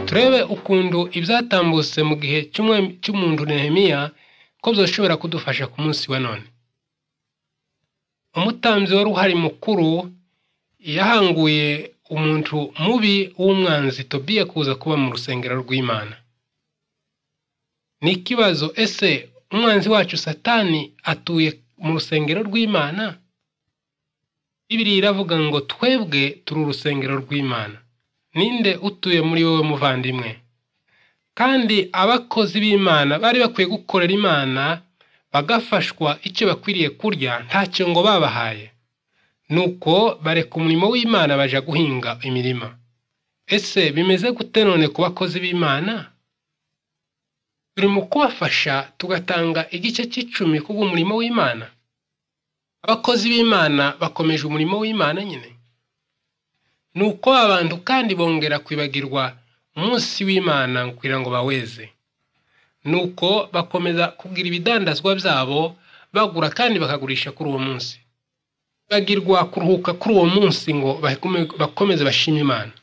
turebe ukuntu ibyatambutse mu gihe cy'umuntu Nehemiya ko byoshobora kudufasha ku munsi wa none umutambyi wari uhari mukuru yahanguye umuntu mubi w'umwanzi tobiya kuza kuba mu rusengero rw'imana ni ikibazo ese umwanzi wacu satani atuye mu rusengero rw'imana bibiri iravuga ngo twebwe turi urusengero rw'imana ninde utuye muri wowe muvandimwe kandi abakozi b'imana bari bakwiye gukorera imana bagafashwa icyo bakwiriye kurya ntacyo ngo babahaye nuko bareka umurimo w'imana baje guhinga imirima ese bimeze gute none ku bakozi b'imana turi mu kubafasha tugatanga igice cy'icumi kubw'umurimo w'imana abakozi b'imana bakomeje umurimo w'imana nyine ni uko abantu kandi bongera kwibagirwa umunsi w'imana kugira ngo baweze ni uko bakomeza kugira ibidandazwa byabo bagura kandi bakagurisha kuri uwo munsi bagirwa kuruhuka kuri uwo munsi ngo bakomeze bashime imana